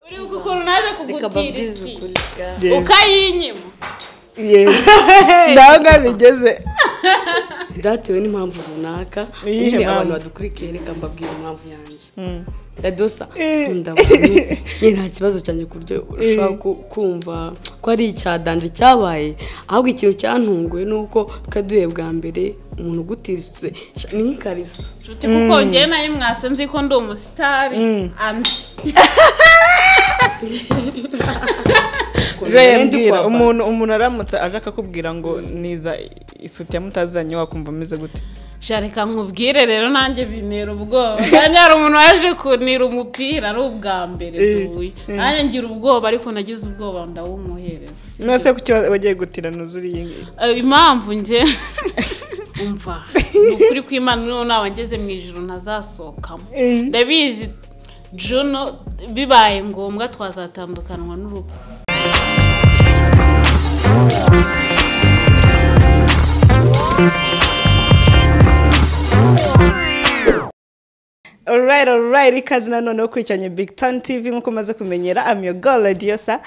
uri gukora naje kugutira iki Yes. ukayinyima Yes. Ndaho ngaho bigeze. byatewe n'impamvu runaka Iyihe nyine mpamvu? abantu badukurikiye reka mbabwira impamvu yanjye radosa Eh. ndabona nta kibazo cyanjye ku buryo ushobora ku- kumva ko ari icyadanje cyabaye ahubwo ikintu cyantunguye ni uko twaduye bwa mbere umuntu ugutiritse sha- ni nk'ikariso nshuti kuko ngewe nayo mwatse nzi ko ndi umusitari andi Jo yambwira umuntu umuntu aramutse aje akakubwira ngo niza isutiya mutazanye wakumva ameze gute reka nkubwire rero nanjye bintera ubwoba nanjye hari umuntu waje kunira umupira ari ubwa mbere duye nanjye ngira ubwoba ariko nagize ubwoba ndawumuhereza mwese kuki wa- wagiye gutira nuzuri iyi ngiyi Eh, impamvu njye umva ni ukuri kw'imana niho naba ngeze mu ijoro ntazasohokamo ndabizi juno bibaye ngombwa twazatandukanwa n'urupfu Alright, alright, ikaze nanone wo kurikiranya Big Town TV nk'uko umaze kumenyera, I'm your girl Radiosa.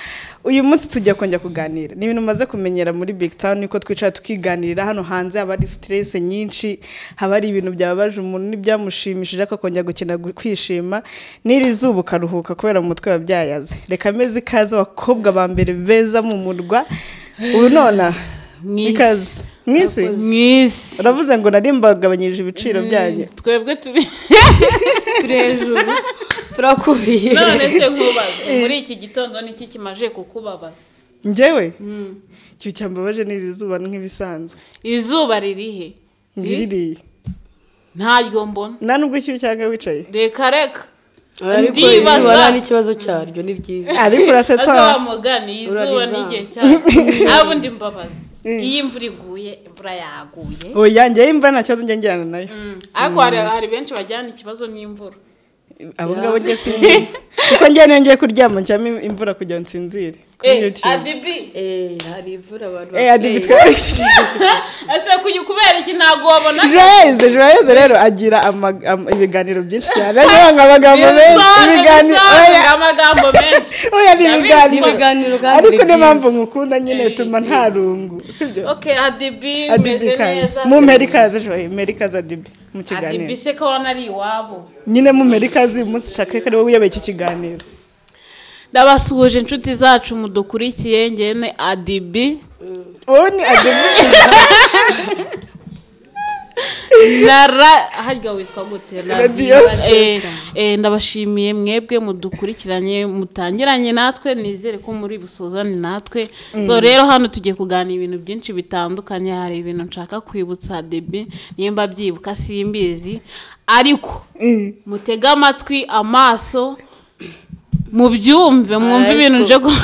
Uyu munsi tujya kongera kuganira. Ni ibintu umaze kumenyera muri Big Town niko twicara tukiganirira hano hanze haba hari stress nyinshi, haba hari ibintu byababaje umuntu n'ibyamushimishije akakongera gukina gu- kwishima. N'iri zuba ukaruhuka kubera mu mutwe wabyayaze. Reka meze ikaze abakobwa ba mbere beza mu murwa. Ubu nona Mwisi. ikaze. Mwisi. mwisi Uravuze ngo nari mbagabanyirije ibiciro byanyu. twebwe turi turi hejuru turakubiye none se nkubaze muri iki gitondo niki kimaje kukubabaza njyewe icyo cyambabaje ni iri zuba nk'ibisanzwe izuba ririhe ngiririye ntaryo mbona nta nubwo icyuya cyangwa wicaye reka reka ariko Ndibaza. izuba nta n'ikibazo cyaryo ni ryiza ariko urasetsa azaba mugani izuba Urariza. n'igihe cyane ntabundi mbabazi iyo imvura iguye imvura yaguye oya njyewe imva nta kibazo njye njyana nayo Mm. ariko hari hari benshi bajyana ikibazo n'imvura abo ngabo njye sinzi kuko njyewe niyo ngiye kuryama nshyiramo imvura kugira ngo nsinzire kuri Eh, YouTube. adibi Eh, hari imvura abantu Eh, adibi bakwiriye. twa- ese kuyu kubera iki ntabwo wabona joyeze joyeze rero agira ama- ama- ibiganiro byinshi cyane niyo amagambo menshi Bisobanure, ibiganiro bisobanure oya amagambo menshi oya ni Ndabizi Ni ibiganiro ibiganiro kandi ariko byiza. niyo mpamvu mukunda nyine bituma nta rungu sibyo okay adibi adibi umeze ikaze neza mumeri ikaze joye meri ikaze adibi mu adibi kiganiro se ko wanari iwabo nyine mumeri ikaze uyu munsi shaka ko ari wowe uyoboye iki kiganiro ndabasuhuje inshuti zacu mudukurikiye ngene adibi ubu ni adibi rara harya witwa gute Radiyose. Eh, eh, ndabashimiye mwebwe mudukurikiranye mutangiranye natwe nizere ko muri busuzane natwe so rero hano tugiye kuganira ibintu byinshi bitandukanye hari ibintu nshaka kwibutsa debi nimba byibuka simbizi ariko mutege amatwi amaso mubyumve mwumve Aye, ibintu siko. nje gu-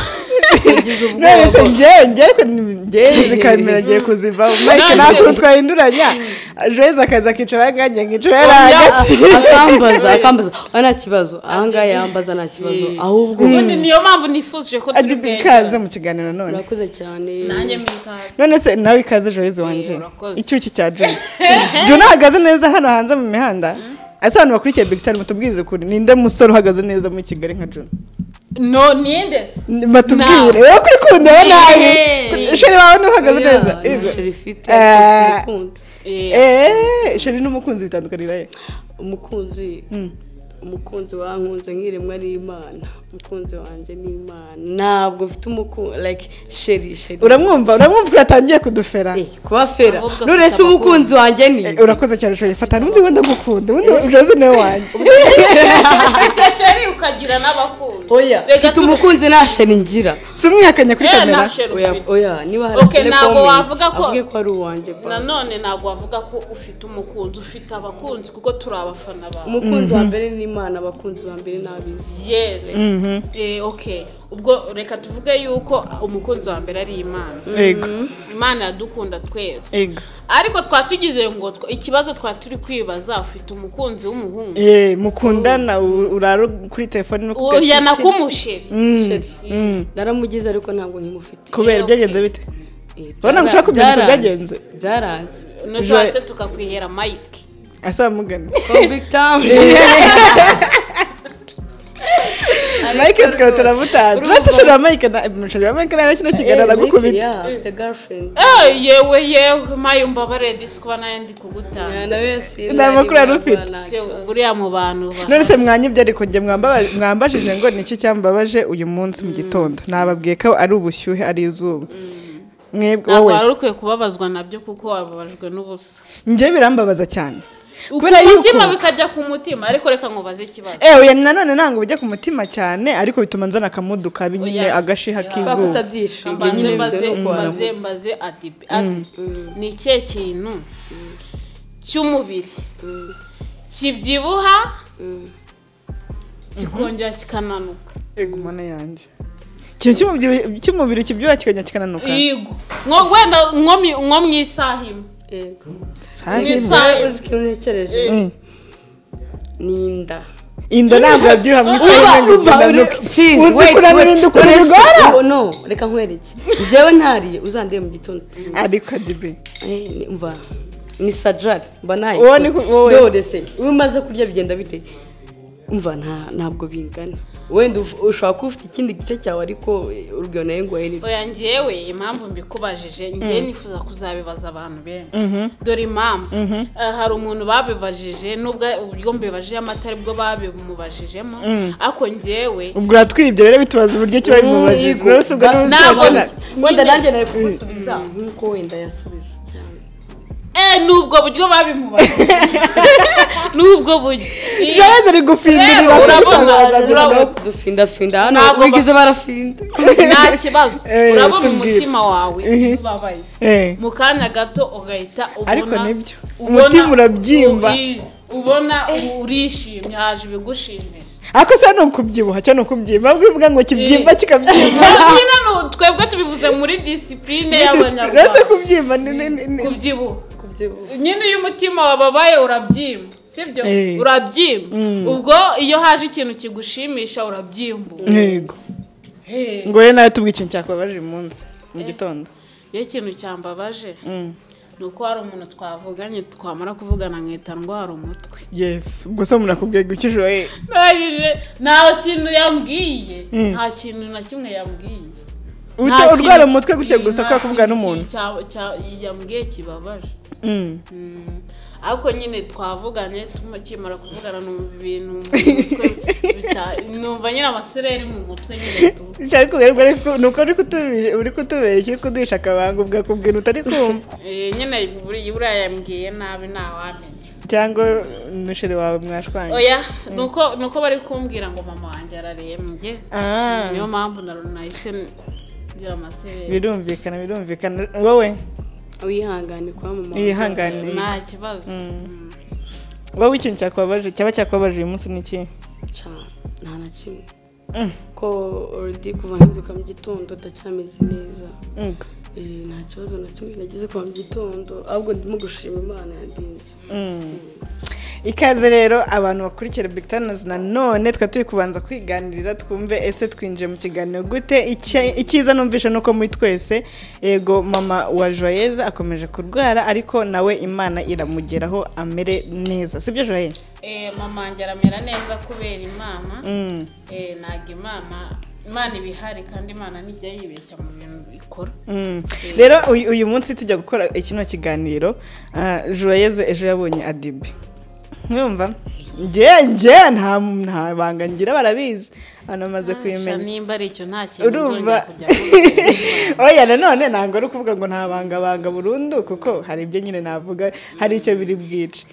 Ugize none se ubwoba. njyewe njyewe ariko ni- njyewe izi kamera agiye kuzivaho mike None nta se- kuntu twahinduranya joyeze akaza akicara nkanjye nkicara yari Oya, hagati akambaza akambaza oya nta kibazo ahangaha yambaza nta kibazo ahubwo ubundi niyo mpamvu nifuje ko turi adibi ikaze mu kiganiro none urakoze cyane nanjye mwikaze none se nawe ikaze joyeze wanjye urakoze. icyuki cya joni joni ahagaze neza hano hanze mu mihanda ese abantu bakurikiye bigitari mutubwirize kuri ninde musore uhagaze neza muri kigali nka joni no nindese batubwire wowe kwikundira nabi Ehe. sheri wawe ntuhagaze Oya, neza nta Ibe. sheri ifite Eh. afite umukunzi Eh, eee sheri n'umukunzi bitandukanira he umukunzi umukunzi wankunze nk'iremwa ari imana umukunzi wanjye ni imana ntabwo mfite umukunzi like sheri sheri uramwumva uramwumva uratangiye kudufera Eh, kuba fera Ahubwo afite nurese umukunzi wanjye ni Eh, urakoze cyane sheri fata n'undi wenda gukunda ubundi joze niwe wanjye gasheri ukagira n'abakunzi oya Reka mfite tu- umukunzi nta sheri ngira si umwihakanya kuri Eh, kamera nta sheri oya ufite. oya niba hari Okay, telecomments, ntabwo wavuga ko- avuge ko ari uwanjye basi nanone ntabwo wavuga ko ufite umukunzi ufite abakunzi kuko turi abafana bawe umukunzi wa mbere ni imana abakunzi ba mbere ni ab'isi yes Eh, okay ubwo reka tuvuge yuko umukunzi wa mbere ari imana yego imana iradukunda twese yego ariko twa tugize ngo tw- ikibazo twa turi kwibaza ufite umukunzi w'umuhungu ye mukundana u- urara kuri telefone no ku oya gatushi. nakumusheri Sheri. naramugize ariko ntabwo nkimufite kubera Eh, byagenze bite Urabona ngo ushaka kumenya uko byagenze. byaranze nushatse tukakwihera mike asamugana From Big Town mike twaba turamutazi mbese ushobora mike na ushobora mike nawe kino kiganiro aragukubita afite girlfriend Eh, yewe yewe mayi umbabare disi kuba nawe ndi kugutanga Nta makuru yari ufite. buriya mu bantu ba- none se mwanyibye ariko njye mwamba- mwambajije ngo ni iki cyambabaje uyu munsi mu gitondo nababwiye ko ari ubushyuhe ari izuba mwebwe ntabwo wowe wari ukwiye kubabazwa nabyo kuko wababajwe n'ubusa njye birambabaza cyane kubera yuko umutima bikajya ku mutima ariko reka nkubaze ikibazo ewe nanone ntabwo bijya ku mutima cyane ariko bituma nzana akamudu kabi nyine Oya. agashiha kuba k'izuba kutabyishimye mbanze nyine mbaze bitewe n'uko mbaze waramutse mbaze adibi adi ni ikihe kintu cy'umubiri kibyibuha kikongera kikananuka Ego, mana yanjye ikintu cy'umubyi- cy'umubiri kibyibuha kikajya kikananuka yego nko wenda nko mi- nko mu isaha imwe Yego. Sahi Ni mwe. sa- Nawe uzi ikintu ntekereje Mm. ni inda inda ntabwo yabyibuha mu Uba- isaha imwe ngo uba uri- ikinanuke please, uzi wait, kunanura wait. inda ukuntu Uretse- bigora Oh, no reka nkwereke njyewe ntariye uzandiye mu gitondo ariko adibi Eh, ni- mva ni sajari mba nayo Uwo ni ku- wowe. dorese iyo umaze kurya bigenda bite mva nta- ntabwo bingana wenda uf- ushobora kuba ufite ikindi gice cyawe ariko eh, urugero nayo ngwaye ni oya ngewe impamvu mbikubajije ngewe nifuza kuzabibaza abantu benshi dore impamvu Eh, hari umuntu babibajije n'ubwo ubwo mbibajije amata aribwo babimubajijemo ariko ngewe ubwo uratwibye rero bitubaza uburyo kiba ari mu bazi Yego. rwose ubwo Basi ntabwo- ntabwo wenda Nyine- nanjye nari kugusubiza nk'uko wenda yasubije Eh, ni ubwo buryo babimubajije ni ubwo buryo jareze ari gufindurira Rero, urabona, kwitabaza urabona. gusa. Urabona. kudufindafinda hano Ntabwo ba- wigize barafinda nta kibazo Eh, urabona tubwire. umutima wawe Mhm. iyo ubabaye Eh. mu kanya gato ugahita ubona Ariko nibyo. ubona- Umutima urabyimba. u- ubona urishimye haje ibigushimisha ariko se ni ukubyibuha cyangwa ni ukubyimba ahubwo bivuga ngo kibyimba kikabyimba Kubyina ni u- twebwe tubivuze muri disipurine rese y'abanyarwanda kubyimba ni ni ni ni kubyibuha kubyibuha nyine iyo umutima wababaye urabyimba sibyo Eh. urabyimba Mm. ubwo iyo haje ikintu kigushimisha urabyimba yego ngo rero nawe tubwire ikintu cyakubabaje uyu munsi mu gitondo iyo ikintu cyambabaje Mm. ni uko hari umuntu twavuganye twamara kuvugana nkahita ndwara umutwe yesu ubwo se umuntu akubwiye gukije we ndangije nta kintu yambwiye nta kintu na kimwe yambwiye Ucyo Nta urwara kintu- umutwe gutya gusa nta kubera kintu kuvugana n'umuntu. cya- cya- yambwiye kibabaje Mm. Mm. ariko nyine twavuganye tukimara kuvugana numva ibintu mu mutwe bita- numva nyine amasereri mu mutwe nyine tu Icyo ari kugaragara ariko ni uko uri kutubi- uri kutubeshya uri kuduhisha akabanga ubwakubwira utari kumva Eh, nyine buri- buriya yambwiye nabi ntawamenya cyangwa n'usheri wawe mwashwanye oya nuko nuko bari kumbwira ngo mama wanjye ararembye Ah, niyo mpamvu na nahise ngira amasereri birumvikana birumvikana wowe wihangane kwa mama yihangane nta kibazo Mm. wowe ikintu cyakubabaje cyaba cyakubabaje uyu munsi ni iki Ca- nta na kimwe Mm. ko already kuva mbyuka mu gitondo ndacyameze neza Mm. Eh, nta kibazo na kimwe nagize kuva mu gitondo ahubwo ndimo gushima imana yandinze Mm. ikaze rero abantu bakurikira Big Tanners na none twa turi kubanza kwiganirira twumve ese twinjiye mu kiganiro gute Icya- icyiza numvisha nuko muri twese yego mama wa Joyeuse akomeje kurwara ariko nawe imana iramugeraho amere neza sibyo Joyeuse Eh, mama wanjye aramera neza kubera imana Mm. Eh, ntabwo imana imana iba ihari kandi imana ntijya yibeshya mu bintu ikora Mm. rero uyu uyu munsi tujya gukora ikino kiganiro ah, Joyeuse ejo yabonye adibi mwumva nge nge nta nta banga ngira barabizi hano amaze kubimenya Sha, nimba ari icyo nta kintu nzongera Urumva- kujya kuvuga. oya nanone ntabwo ari ukuvuga ngo ntabangabanga burundu kuko hari ibyo nyine navuga hari icyo biri bwice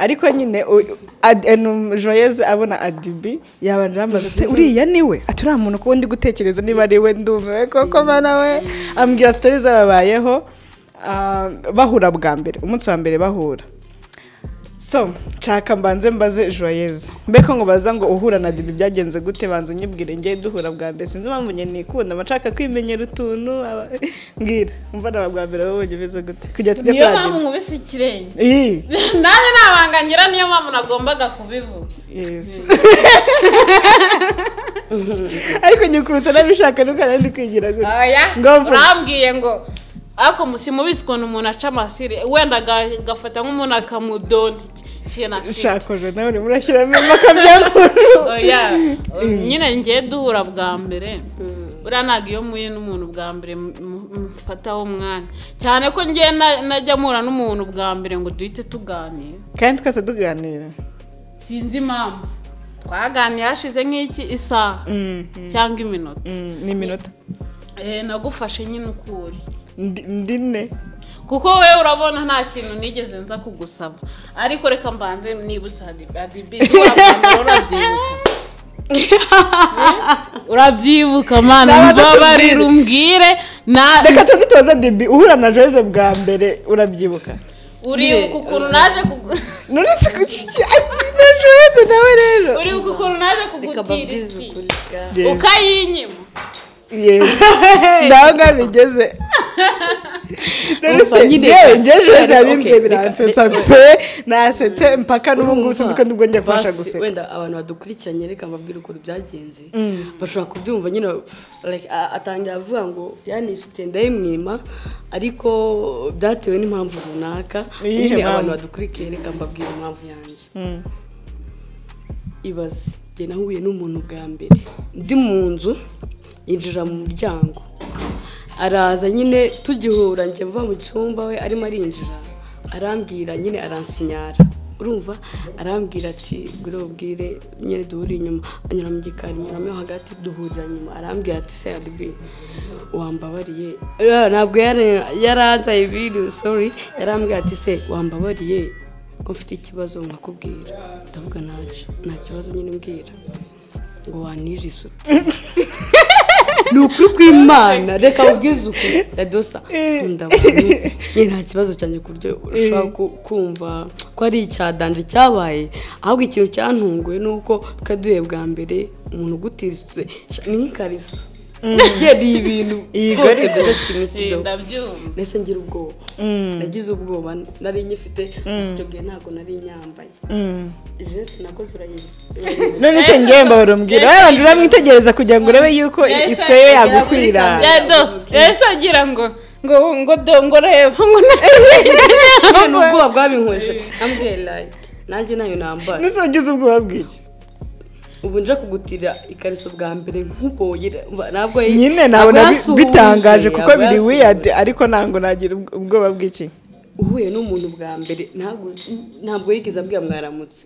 ariko nyine u- ad- enu- joyeuse abona adibi yabanje yambaza se uriya ni we ati uriya muntu kuba ndi gutekereza niba ari we ndumiwe koko mana we ambwira sitori zababayeho ah, bahura bwa mbere umunsi wa mbere bahura so nshaka mbanze mbaze joyeuse mbeko ngo baza ngo uhura na dibi byagenze gute banza unyibwire njye duhura bwa mbere sinzi impamvu njye nikunda mba nshaka kwimenyera utuntu aba- mbwira umva naba bwa mbere wowe wabonye umeze gute kujya tujya niyo kwa mpamvu dibi nkubise ikirenge iyi nanjye nabangangira niyo mpamvu nagombaga kubivuga yes ariko nyikubise nabishaka nuko nari ndi kwigira gutya oya Ngo mvuge. urambwiye ngo ariko musi mubizi ukuntu umuntu aca amasire wenda aga- agafata nk'umuntu akamudonda iki- she na fit shakoje nawe murashyiramo impaka byakuru oya nyine ngiye duhura bwa mbere buriya ntabwo iyo muhuye n'umuntu bwa mbere mu- mu- mufataho umwanya cyane ko ngiye na- najya mpura n'umuntu bwa mbere ngo duhite tuganira kandi twese tuganira sinzi impamvu twaganiye hashize nk'iki isaha cyangwa iminota ni iminota Eh, nagufashe nyine ukuri Ndi- ndi ne kuko wowe urabona nta kintu nigeze nza kugusaba ariko reka mbanze nibutse adibi urabyibuka Eh, urabyibuka mana Naba mbabarire tutabwire. umbwire na reka tuzi tubaze debi uhura na jose bwa mbere urabyibuka uribuka ukuntu naje kugu- nonese kuki ati na jose nawe rero uribuka ukuntu naje reka kugutira babwize iki ukuri Yes. ukayinyima Yes. nawe ngaho bigeze Umva nonese nyine. yewe njye jose Okay, yabimbwiye reka- biransetsa reka- pe nasetse mpaka n'ubu ngubu sinzi ko ndibwo njya kubasha Basi, guseka wenda abantu badukurikiranye reka mbabwire ukuntu byagenze bashobora kubyumva nyine like, a- atangira avuga ngo yanisute ndayimwima ariko byatewe n'impamvu runaka Iyihe nyine mpamvu? abantu badukurikiye reka mbabwire impamvu yanjye ibaze njye nahuye n'umuntu bwa mbere ndi mu nzu yinjira mu muryango araza nyine tugihura njye mva mu cyumba we arimo arinjira arambwira nyine aransinyara urumva arambwira ati gure ubwire nyine duhurire inyuma anyura mu gikari nyuramo yo hagati duhurira nyuma arambwira ati sayadibi wambabariye Eh, ntabwo yari- yaranzaye ibintu sorry yarambwira ati se wambabariye ko mfite ikibazo nkakubwira ndavuga ntacyo nta kibazo nyine mbwira ngo wanije isuti ni ukuri kw'imana reka ubwize ukuri radosa ndabona nta kibazo cyane ku buryo ushobora ku- kumva ko ari icyadanje cyabaye ahubwo ikintu cyantunguye ni uko twari duhuye bwa mbere umuntu ugutizitse ni nk'ikariso rye ni ibintu Iyi rwose garizo. byiza kimwe si do ndabyumva nese ngira ubwoba nagize ubwoba nari nyifite gusa icyo gihe ntabwo nari nyambaye jesite nakoze urayiba nonese ngewe mbabarumbwira Yes. wabanje uramwitegereza kugira ngo urebe yuko Yes, isite ye yes, yagukwira yes, yes. yado ese agira ngo ngo ngo do ngo reba ngo na- none ni ubwoba bwabinkoje nambwiye like nanjye nayo nambara nonese wagize ubwoba bw'iki ubu nje kugutira ikariso bwa mbere nk'uboye ntabwo nyine ntabwo nabona bi- yasuhuje, bitangaje kuko ntabwo biri yasuhuje. wiyadi ariko ntabwo nagira ubw- ubwoba bw'iki uhuye n'umuntu bwa mbere ntabwo- ntabwo yigeze abwira mwaramutse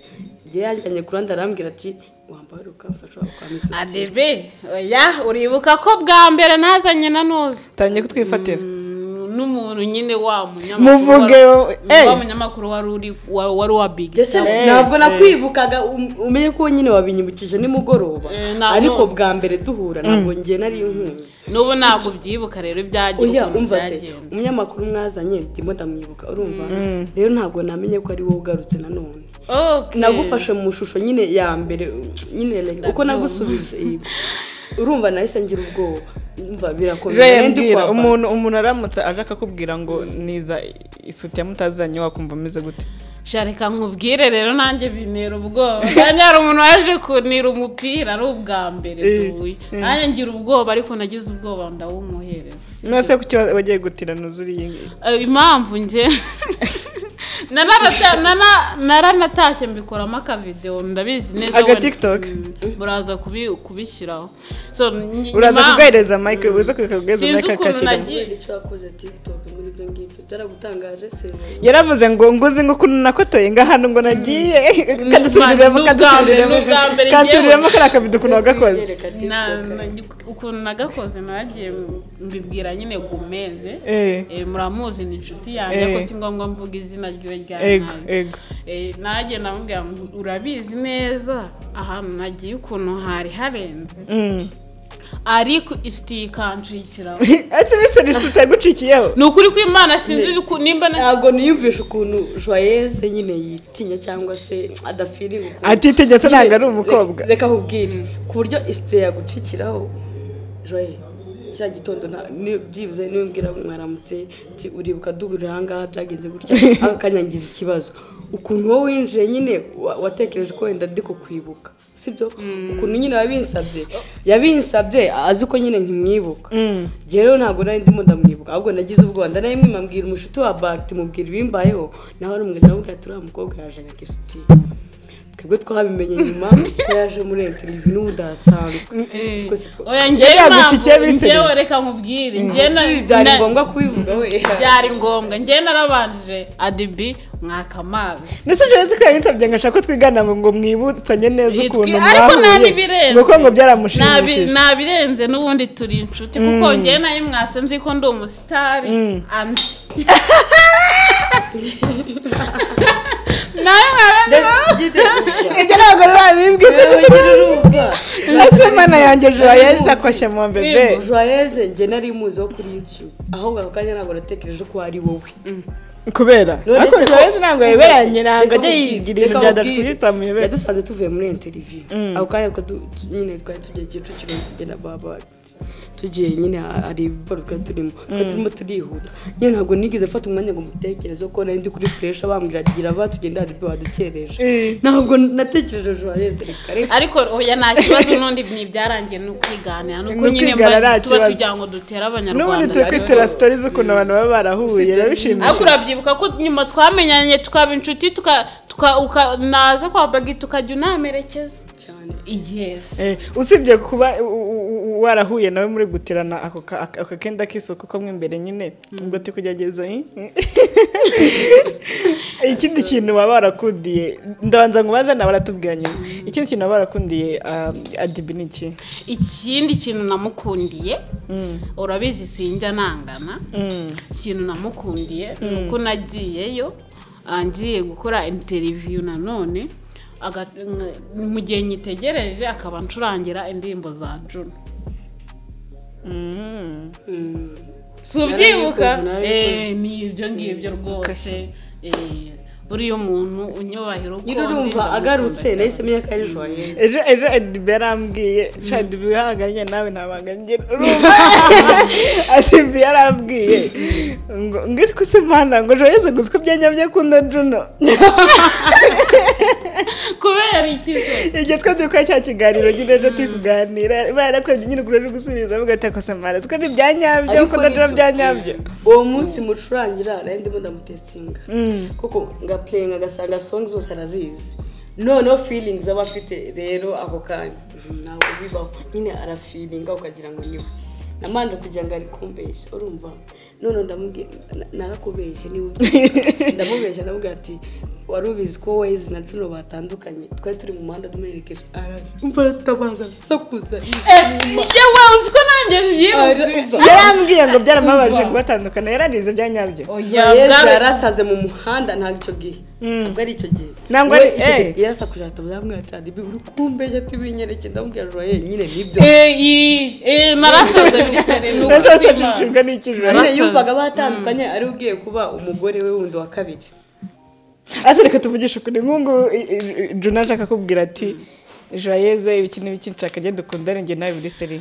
igihe yanjyanye ku ruhande arambwira ati wambara ukamfasha wakwamisuka adibi oya uribuka ko bwa mbere nazanye na nuza tangiye kutwifatira n'umuntu nyine wa munyamakuru muvuge wari- wowe eh, wa munyamakuru wari uri wa- wari uwa bigi Mbese ntabwo nakwibukaga um- umenye ko nyine wabinyibukije nimugoroba Eh, ntabwo- ariko bwa mbere duhura ntabwo ngiye nari inkuzi n'ubu ntabwo ubyibuka rero ibyagiye oya ukuntu umva se byagenda. umunyamakuru mwazanye ndimo ndamwibuka urumva rero ntabwo namenye ko ari wowe ugarutse nanone Okay. nagufashe mu shusho nyine ya mbere nyine like, uko nagusubije yego. urumva nahise ngira ubwoba umva birakomeye Joye nari ndi mbwira, kwambara. umuntu umuntu aramutse aje akakubwira ngo niza isuti ya mutazanye wakumva ameze gute sha reka nkubwire rero nanjye bintera ubwoba nanjye hari umuntu waje kunira umupira ari ubwa mbere Eh, duhuye nanjye ngira ubwoba ariko nagize ubwoba ndawumuhereza nonese kuki wa- wagiye gutira nuzuri iyi ngiyi Eh, impamvu njye Nanarata- nana- naranatashye mbikoramo akavideho ndabizi neza Aga wenda- TikTok? Mm, muraza kubi- kubishyiraho so ni- ni uraza impamvu- kugahereza mike uza kugahereza Sinzi mike ukuntu akashyiramo nagiye- Kubera icyo wakoze TikTok muri ibyo ngibyo byaragutangaje se yaravuze ngo nguzi ngo ukuntu nakotoye ngo ahantu ngo nagiye kadusubiriremo Ni ubwa mbere, kadusubiriremo ni ubwa mbere kansubiriremo kariya kabido ukuntu wagakoze Reka TikTok. na- na- ukuntu nagakoze nagiye mbibwira nyine gumeze Eh. Eh, muramuzi ni inshuti yanjye ariko Eh. si ngombwa mvuga izina ry'iwe rya ego nabi. ego Eh, nanjye namubwira ngo urabizi neza ahantu nagiye ukuntu hari harenze Mm. ariko isitiye ikanshikiraho ese bise risita yagucikiyeho ni ukuri kw'imana sinzi uku- nimba na- ntabwo niyumvisha ukuntu joyeze nyine yitinya cyangwa se adafiriwe ukuntu atitegetse ntabwo ari Reka- umukobwa reka nkubwire ku buryo isito yagucikiraho joye kiriya gitondo nta- ni- byibuze niyo mbwira mwaramutse ati uribuka duhurira ahangaha byagenze gutya aka kanya ngize ikibazo ukuntu wowe winjiye nyine wa- watekereje ko wenda ndi kukwibuka sibyo ukuntu nyine yabinsabye yabinsabye azi ko nyine nkimwibuka njye rero ntabwo nari ndimo ndamwibuka ahubwo nagize ubwoba ndanayimwima mbwira umushuti wa bagiti mubwira ibimbayeho nawe ari umwe nawe ubwira ati uriya mukobwa yaje nka kisutiye twebwe twabimenye nyuma ko yaje muri interineti n'ubu ndahasanzwe twese twa- oya ngewe Yega impamvu gucikiye bisebe. ngewe reka nkubwire ngewe na- Si, byari na- ngombwa kubivuga we byari ngombwa ngewe narabanje adibi mwaka amazi ndetse ibyo nzi ko yabinsabye ngo ashake ko twigana ngo ngo mwibutsanye neza Yitwi- ukuntu ariko nta mwahuye n'ibirenze. ngo ko ngo Nabi- byaramushimishije nabirenze n'ubundi turi inshuti kuko ngewe nayimwatse nzi ko ndi umusitari and nawe nkaba ibyo ntabwo babibwiye ese mana yanjye joyeuse akoshye mu mbebe Nimuzi. joyeze njye nari muzi wo kuri youtube ahubwo ako kanya ntabwo natekereje ko ari wowe kubera None ariko se ko- joyeuse ntabwo yeberanye Reka ntabwo ajya nkubwire, yigira reka ibintu bya nkubwire. datwita muyobera yadusanze tuvuye muri interiviyu ako kanya ko du- tu- nyine twari tugiye kicukiro kugenda baba tugiye nyine hari boro twari turimo twari turimo turihuta nyine ntabwo nigeze mfata umwanya ngo mutekereze ko nari ndi kuri furesha bambwira gira ba tugenda hari ibyo wadukereje Eh. ntabwo natekereje joyeze reka reka ariko oya nta kibazo n'undi ni byarangiye ni ukwiganira ni uko Ni nyine ukwigana nta mba- tuba kibazo. tugira ngo dutere n'ubundi abanyarwanda turi rero. kwitira sitori z'ukuntu abantu baba barahuye Usibye- biba ariko bishimishije urabyibuka ko nyuma twamenyanye tukaba inshuti tuka- tuka- uka- naza kwa bagi tukajya unamerekeza cyane yesi Eh, usibye kuba u- u- u- warahuye nawe muri gutirana ako ka- ako- ako kenda k'isuku ko mo imbere nyine ubwo turi kugerageza eh? ikindi kintu waba warakundiye ndabanza ngubaze nawe aratubwira nyuma ikindi kintu waba warakundiye um, adibi ni iki ikindi kintu namukundiye Mm. urabizi sinjya nangana Mm. ikintu namukundiye ni uko nagiyeyo ah, ngiye gukora interiviyu nanone aga- ng- mu gihe nyitegereje akaba ncurangira indirimbo za juno Mm. si ubyibuka Narabikoze, narabikoze. Eh, ni ibyo ngibyo rwose Eh, buriya umuntu unyubahira uko nyine urumva ndamukunda agarutse cyane. nahise menya ko ari joyeze ejo ejo adibi yarambwiye sha adibi wihanganye nawe ntabanga ngira urumva adibi yarambwiye ngo ngo ariko se mana ngo joyeze gusa ko byanyabye akunda juno kubera iki se igihe twe dukora cya kiganiro nyine ejo turi kuganira barakwebye nyine ukuri uri gusubiza avuga ati akose mana twe ni byanyabyo Ariko akunda juno nibyo. byanyabyo uwo munsi mucurangira nari ndimo ndamutesitinga kuko ngapurenga agasanga songi zose arazizi noneho feelings aba afite rero ako kanya "Mm, ntabwo bibaho nyine arafilinga ukagira ngo niwe namanje kugira ngo ari kumbeshya urumva none ndamubwira na- narakubeshye niwe ndamubeshya ndamubwira ati wari ubizi ko wezi na juno batandukanye twari turi mu muhanda tumuherekeje arazi umva aratabaza abisakuza njye wewe uzi ko nanjye byibutse Arumva. yarambwiye ngo byaramubabaje kubatandukana yararize byanyabyo oya yeza bwari- yarasaze mu muhanda ntabwo icyo gihe ntabwo ari icyo gihe Ntabwo We ari- icyo gihe eh. yarasakuje aratabara yamwatana ibi uri kumbeshya tubinyerekeye ndamubwira ngo yenyine nibyo eee eee narasaze bisare ese wese nshishijwe n'ikijoro nyine Arasaze. yumvaga batandukanye ari ubwiye kuba umugore we wundi wa kabiri ase reka tuvugishe ukuri nk'ubu juna ashaka kubwira ati joyeze ibiki n'ibiki nshaka njye dukundane njye nawe muri seri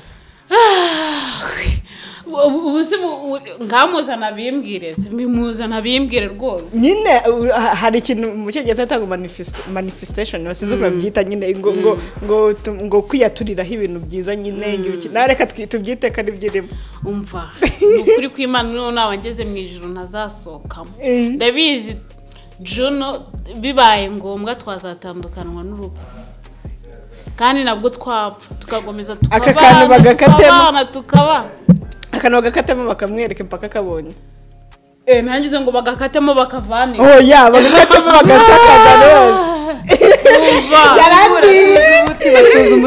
ubu se bu- bu- ngamuzana bimbwire simimuzana bimbwire rwose nyine u- ha- hari ikintu mu cyongereza yatanga manifest- manifestation sinzi uko babyita nyine ngo ngo ngo tu- ngo kwiyaturiraho ibintu byiza nyine ibiki- nawe reka twi- tubyite ko ari byo urimo umva ni ukuri kw'imana niho naba ngeze mu ijoro ntazasohokamo Mm. ndabizi juno bibaye ngombwa twazatandukanwa n'urupfu kandi nabwo twapfa tukagomeza Aka kantu tukabana bagakatemo. tukabana tukabana akantu bagakatamo bakamwereka impaka kabonye Eh, ntangize ngo bagakatemo bakavanira oya bagakatamo bagasakaza rwose umva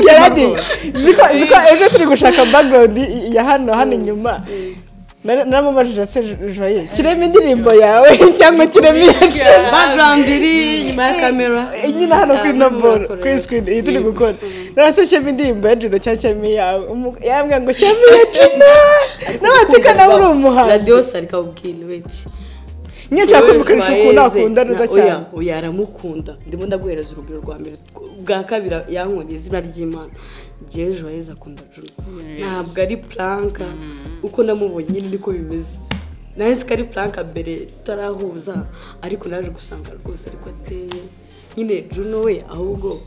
yaradi ziko ziko ejo turi gushaka background i- ya hano hano inyuma Nara- naramubajije se Jo- joye kirema indirimbo yawe cyangwa kirema iya Joye? background iri inyuma ya kamera Eh, nyine hano kuri Ah, noboro bakorera. kuri screen iyi turi gukora narase kirema indirimbo ya jiro cyangwa kirema iyawe Umu- yambwira ngo kirema iya jiro n'amateka nawe uri umuhanzi radiyo sari kabubwira weti nyine nshaka kumvikanisha ukuntu Joyeux akunda na- neza oya, cyane oya aramukunda ndimo ndaguhereza urugero rwa mbere rw- bwa kabiri yankoreye izina ry'imana ngewe joyeze akunda juno ntabwo ari puranka uko namubonye nyine niko bimeze nanjye ko ari puranka mbere tutarahuza ariko naje gusanga rwose ariko ateye nyine juno we ahubwo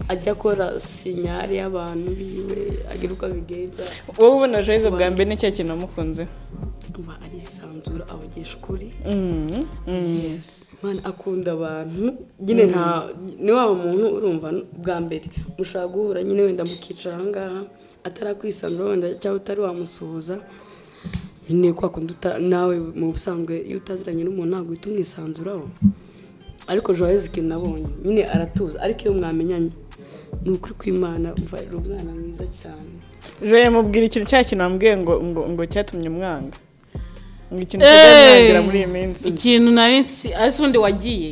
ajya akora sinyari y'abantu biwe agira uko abigenza wowe ubona joyce bwa mbere ni cya kintu wamukunze aba arisanzura abagisha ukuri Mm, mm. Imana akunda abantu nyine nta ni wa muntu urumva bwa mbere mushaka guhura nyine wenda mukicara aha ngaha atarakwisanura wenda cyangwa utari wamusuhuza nyine kwa kundi uta- nawe mu busanzwe iyo utaziranye n'umuntu ntabwo uhita umwisanzuraho ariko joyeuse ikintu nabonye nyine aratuza ariko iyo mwamenyanye ni ukuri kw'imana umva ari umwana mwiza cyane joye mubwira ikintu cya kintu wambwiye ngo ngo ngo cyatumye umwanga ngo ikintu Eh! kizamwangira muri iyi minsi ikintu nari nsi ese undi wagiye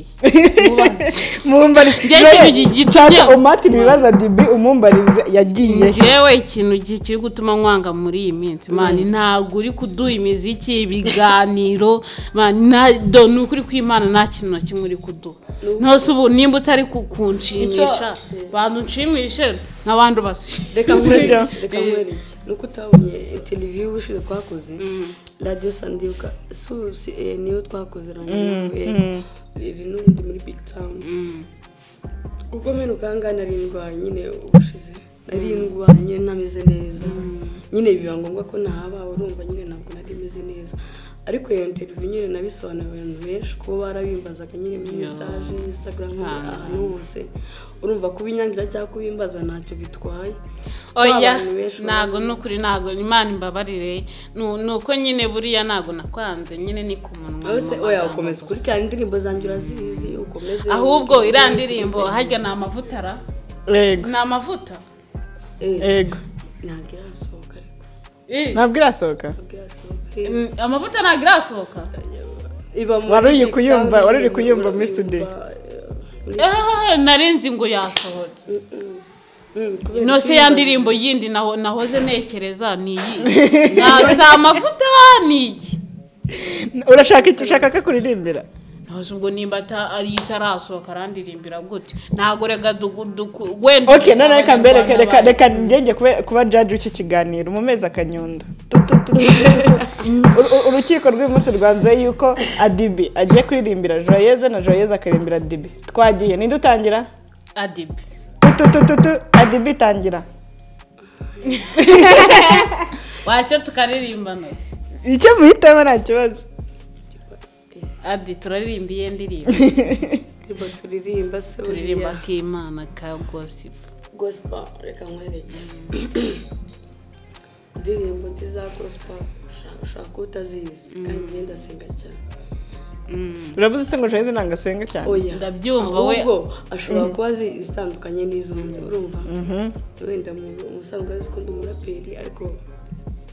mumbarize Njye ikintu gi- gitumye- umatira ibibazo dibi umumbarize yagiye yewe ikintu gi- kiri gutuma nkwanga muri iyi minsi mani ntabwo uri kuduha imiziki ibiganiro mani nta- do ni ukuri kw'imana nta kintu na kimwe uri kuduha ntose ubu nimba utari ku- kunshimisha Icyo- bantu nshimishe nk'abandi basi reka Sibyo. nkwereke reka nkwereke ni uko utabonye interiviyu ubushize twakoze radiyo sandibuka su si eh, niyo twakoze nanjye nawe riri n'ubundi muri big town ubwo mene ukanga nari ndwaye nyine ubushize nari ndwaye ntameze neza nyine biba ngombwa ko nahaba urumva nyine ntabwo nari meze neza ariko iyo interiviyu nyine nabisobanuriye abantu benshi kuba barabimbazaga nyine muri mesaje instagram ahantu hose urumva kubinyangira cyangwa kubimbaza ntacyo bitwaye oya abantu benshi ntabwo ni ukuri ntabwo imana imbabarire Nu- ni uko nyine buriya ntabwo nakwanze nyine ni ku munwa Ose mu oya magambo ukomeza gusa. ukurikirana indirimbo zanjye urazizi ukomeze ahubwo iriya ndirimbo harya ni amavuta ra yego ni amavuta Eh, yego ntabwo irasohoka ariko Eh, ntabwo irasohoka ntabwo irasohoka Eh, mm, amavuta ntabwo irasohoka iba muri Wari uri Big kuyumva- Town, wari uri kuyumva muri urayumva, studio. eh, Eh, nari nzi ngo yasohotse mm, kubera ino se ya ndirimbo yindi naho- nahoze ntekereza ni iyi Na- si amavuta ni iki urashaka icyo ushaka ko akuririmbira ntuzi ubwo nimba ata- ari itarasohoka arandirimbira gute ntabwo reka duku- duku- wenda ok none reka mbere reka- reka abanyarwanda reka ngenge kube- kuba jaji w'iki kiganiro mu mezi akanyundo Tu- tu- tu- tu- tu- tu. Uru- uru- urukiko rw'umunsi rwanzuye yuko adibi agiye kuririmbira joyeze na joyeze akaririmbira adibi twagiye ninde utangira adibe Tu- tu- tu- tu- tu. adibi tangira wacyo tukaririmbana icyo muhitamo nta kibazo adi turaririmba iyo ndirimbo indirimbo turirimba se turirimba buriya k'imana ka gosipu gospel reka nkwereke indirimbo nziza za gospel ushaka- ushaka ko utazizi kandi njye ndasenga cyane uravuze se ngo joyeze ntabwo asenga cyane oya Ndabyumva, we- ahubwo ashobora kuba azi izitandukanye n'izo nzi urumva wenda mu- umusanzwe urazi ko ndi umuraperi ariko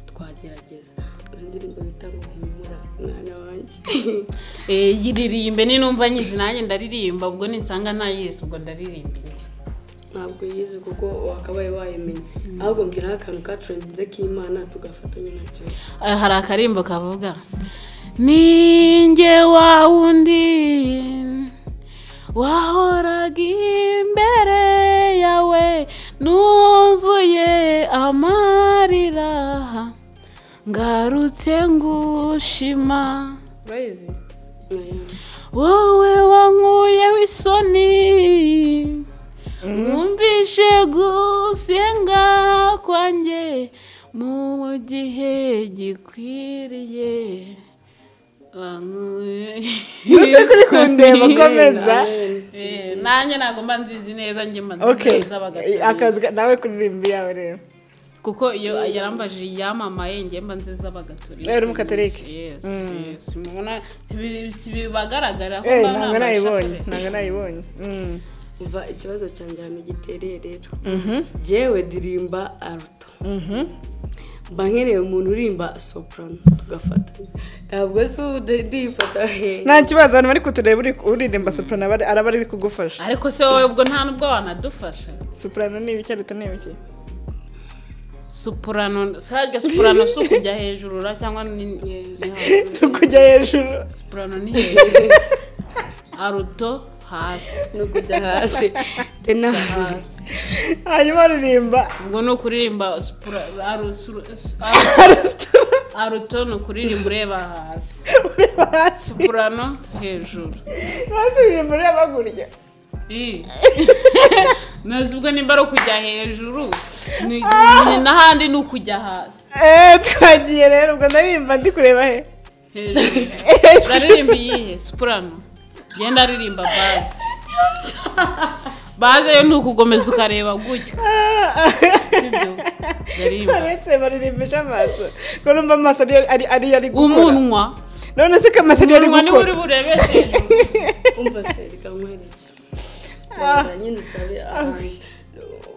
twagerageza izi ndirimbo bita ngo humura mwana wanjye yiririmbe ninumva nyizi nanjye ndaririmba ubwo ninsanga ntayizi ubwo ndaririmba indi ntabwo yizi kuko wakabaye wayimenye ahubwo mbwiraho akantu kacurangiza k'imana tugafatanya nacyo Eh, hari akarimbo kavuga ninjye wa wundi wahoraga imbere yawe nuzuye amarira ngarutse ngushima Aya. wowe wankuyeho isoni mwumvishe gusenga kwanjye mu gihe gikwiriye ntuse kuri kundeba komeza Amen. Eh, nanjye ntabwo mba nzizi neza njye mba ok nzizi neza bagacurangira akazi ga- nawe kuririmba iyawe rero kuko iyo yarambajije iyamamaye njye mba nziza bagaturira Nawe uri mu Katolika? yes yes mubona sibi- sibibagaragara ko Eh, mba ntabwo nambaye nayibonye ishapure. ntabwo nayibonye Mm. umva ikibazo cyanjye ahantu gitereye rero jyewe ndirimba aruto mba nkeneye umuntu urimba soprano tugafatanya ntabwo se ubu ndi- ndifata he nta kibazo abantu bari kutureba uri- uririmba soprano aba ari- araba ari kugufasha ariko se wowe ubwo nta nubwo wanadufasha soprano ni ibiki aruta ni ibiki supurano sarajya supurano si ukujya hejuru ra cyangwa ni Yes. no kujya hejuru supurano ni hejuru aruto hasi no kujya hasi tena hasi hanyuma aririmba ubwo ni ukuririmba supura aru- suru- aru- arasitara aruto ni ukuririmba ureba hasi ureba hasi purano hejuru hasi uririmba ureba kurya Ih. ntazi ubwo nimba ari ukujya hejuru ni- ni- n'ahandi ni ukujya hasi eee twagiye rero ubwo ndaririmba ndi kureba he hejuru uraririmba iyihe sipurano genda aririmba baze baze yo ni ukugomeza ukareba gutya Sibyo? Aririmba. uretse baririmbisha amaso ko numva amaso ariyo ari- ariyo ari gukora umunwa none se ko amaso ariyo ari umunwa niba gukora uri burebeshe hejuru umva se reka nkwereke Wenda nyine usabe ahantu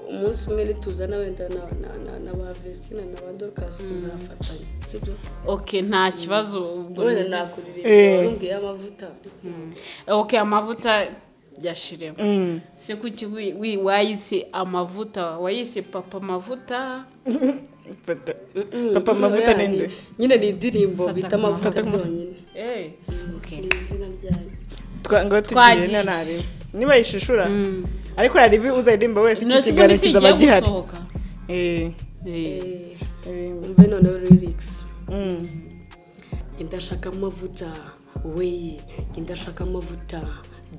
umunsi umwe nituzana wenda na- na- na- na ba vestina na ba dorukasi tuzafatanya sibyo ok nta kibazo ubwo wenda ni- nakuririmba Eh. warumbwiyeho amavuta ok amavuta yashiremo Mm. se kuki wi- wi- wayise amavuta wayise papa amavuta Papa- Mm, papa amavuta yani, ninde nyine ni indirimbo bita ku amavuta mavuta. byonyine Eh, ok. ni izina ryayo Twa- ngo tugiye Twagiye. na nariba niba yishishura Mm. ariko hari ibi uzaririmba wese Ino iki sigo kiganiro nisi kizaba igiye gihari gusohoka Eh, Eh, Eh, aririmba. umve noneho lirikisi Mm. indashaka amavuta we indashaka amavuta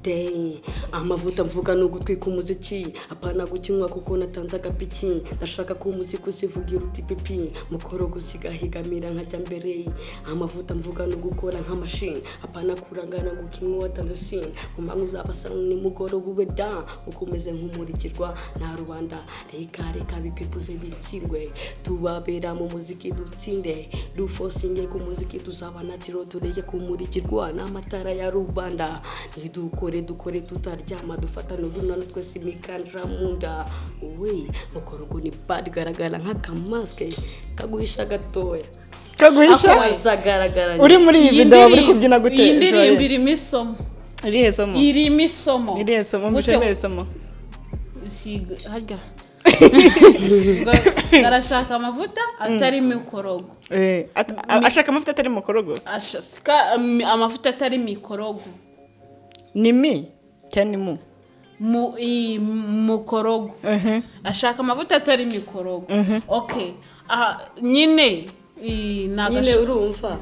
day amavuta mvuga ni ugutwika umuziki apana gukinywa kuko natanze agapiki ndashaka ko umuziki usivugira uti pipi mukoro gusiga higamira nkajya mbere amavuta mvuga ni ugukora nk'amashini apana kurangana gukinywa watanze sini umanywa uzabasa nimugoroba ube da ukomeze nk'umurikirwa na rubanda reka reka bipipuze bitsirwe tubabera mu muziki dutsinde dufosinge ku muziki tuzaba natiro tureke kumurikirwa n'amatara ya rubanda nidukore dukore tutaryama dufatane urunano twese imikandira mu nda we mukorogo ni bad garagara nk'akamasike kaguhisha gatoya kaguhisha kazagaragara uri muri iyi iyi video uri ndirimbo- kubyina gute iyi ndirimbo Joye? irimo isomo irihe somo irimo isomo irihe somo Gute- mbishemeye somo siga harya Ngo arashaka amavuta atarimo ikorogo Eh, at- a- ashaka amavuta atari mu korogo ashaka um, amavuta atarimo ikorogo ni mi cyangwa ni mu mu i- mu korogo Mhm. ashaka amavuta atarimo ikorogo ok Ah, nyine i- nyine nagasha- urumva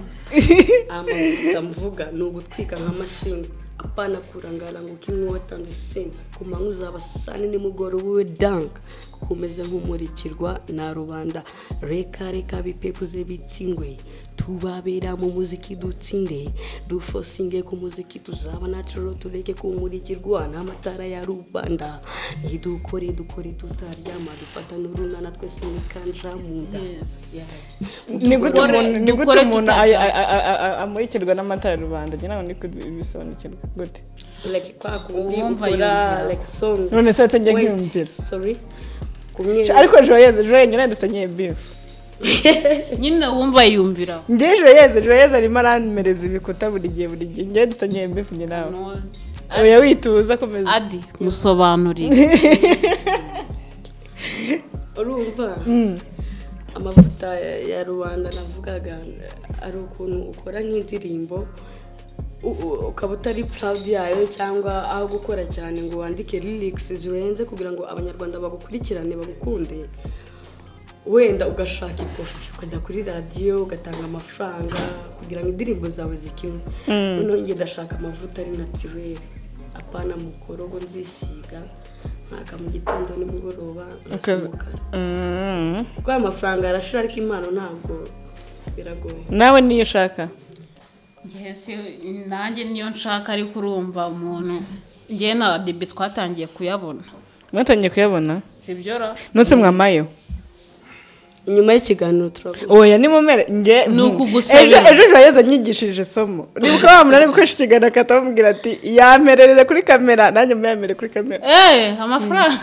amavuta mvuga ni ugutwika nka mashini apana kurangara ngo kimwe watanze usinzi ku manywa uzaba saa nini mugoroba we danga kumeze nk'umurikirwa na rubanda reka reka bipekuze bitsingwe tubabera mu muziki dutsinde dufosinge ku muziki tuzaba natiro tureke kumurikirwa n'amatara ya rubanda nidukore dukore tutaryama dufata n'urunana twese mukandira mu nda Yes. ni gute Dukore- umuntu ni gute dukore umuntu tutaryama. ay- ay- ay- ay- ay- amurikirwa n'amatara ya rubanda njye ntabwo ndi kubisobanukirwa gute like kwa kundi Uwumva ukora yumva. like song none se nsetse njye Wait, nkiyumvira sorry kumwe ariko joyeze joyeze nawe dufitanye bifu nyine wumva yiyumvira njye joyeze joyeze arimo aranmereza ibikuta buri gihe buri gihe njye dufitanye bifu njye nawe ntuzi oya wituza komeza adi musobanurire urumva amavuta ya- ya rubanda navugaga ari ukuntu ukora nk'indirimbo u- u- ukaba utari proud yayo cyangwa aho gukora cyane ngo wandike lyrics zirenze kugira ngo abanyarwanda bagukurikirane bagukunde wenda ugashaka ikofi ukajya kuri radiyo ugatanga amafaranga kugira ngo indirimbo zawe zikinwe noneho njye ndashaka amavuta ari naturere apana mu korogo nzisiga mwaka mu gitondo nimugoroba Ukaza- ngasohoka Mm. kuko aya mafaranga arashira ariko impano ntabwo biragoye nawe niyo ushaka ngewe si nanjye niyo nshaka ariko urumva umuntu ngewe na debe twatangiye kuyabona mwatangiye kuyabona sibyora nose mwamayeho inyuma y'ikiganiro turavuga oya ni mumere njye Ni ukugusabira. ejo ejo joyeze anyigishije isomo nibuka wa muntu ari gukoresha ikiganiro akahita bamubwira ati yamperereze kuri kamera nanjye muyamere kuri kamera eee amafaranga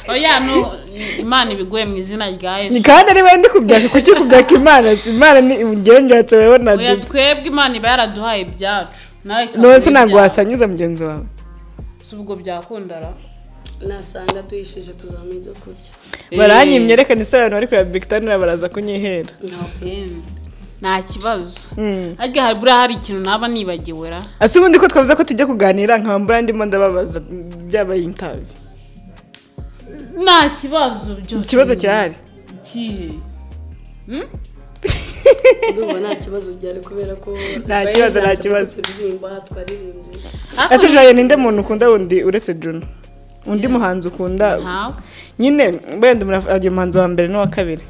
oya no imana ibiguye mu izina rya Ni yesu kandi ari we ndi kubyaka kuki kubyaka imana si imana ni njyewe njyatse wewe na oya dibu twebwe imana iba yaraduhaye ibyacu nawe none se ntabwo wasanyuza mugenzi wawe si ubwo byakundara nasanga tuyishije tuzabona ibyo kurya baranyimye reka se abantu bari kureba bigitanira baraza kunyihera ntabwo Eee, nta kibazo Mm. arya hari buriya hari ikintu naba nibagiwe ra ese ubundi ko twavuze ko tujya kuganira nkaba mbura ndimo ndababaza byabaye intabi nta kibazo byose ikibazo kirahari Ikihe? ndumva nta kibazo byari kubera ko Nta kibazo, nta kibazo. turirimba twaririmbye Ariko ese joye ninde muntu ukunda wundi uretse juno undi muhanzi ukunda ntawe nyine wenda umuraf- agiye umuhanzi wa mbere n'uwa kabiri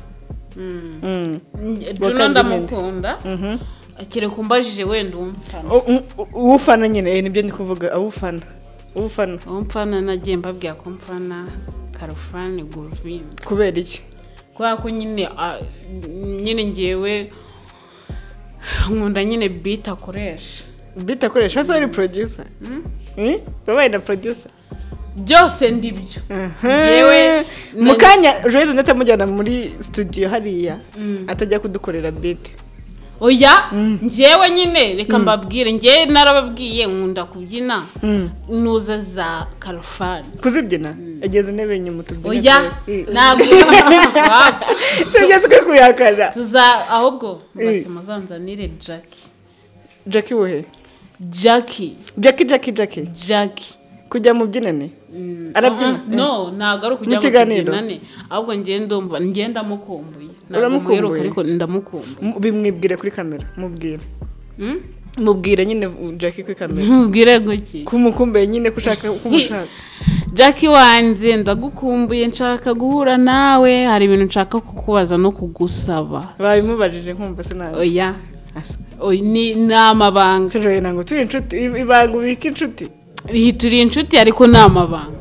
Mm. Mm. juno Wakabiri ndamukunda Mhm. kereka umbajije wenda uwumfana U- u- u- uwufana nyine eh, nibyo ndi kuvuga awufana uwufana uwumfana nagiye mbabwira ko mfana karofani guruvini kubera iki kubera ko nyine ah, nyine ngewe nkunda nyine biti akoresha bita akoresha asa ari producer Mm? wabaye na producer byose ndibyo Yewe Yewe, mu na- kanya joyce ndetse amujyana muri studio hariya Mm. atajya kudukorera beat oya ngewe nyine reka mbabwire ngewe narababwiye nkunda kubyina nuza za karofani kuzibyina ageze intebe inyuma tubyina oya Mm. ntabwo si byose ukwiye kuyakana tuza ahubwo Eh. mbase muzanzanire jackie jackie wohe jackie jackie jackie jackie jackie kujya mu byinane Mm, Arabyina? uh-uh, no ntabwo ari ukujya Mu kiganiro? mukibyinane ahubwo ngewe ndumva ngewe ndamukumbuye ntabwo Uramukumbuye? muheruka ariko ndamukumbuye M- bimwibwire kuri kamera mubwire Mm? mubwire nyine jackie kuri kamera ntubwire guki kumukumbuye nyine ko ushaka ko umushaka jackie wanjye ndagukumbuye nshaka guhura nawe hari ibintu nshaka kukubaza no kugusaba babimubarije nkumva sinabyo oya oya ni ni amabanga sinjoye ntabwo turi inshuti I- ibanga ubika inshuti iyi turi inshuti ariko ni amabanga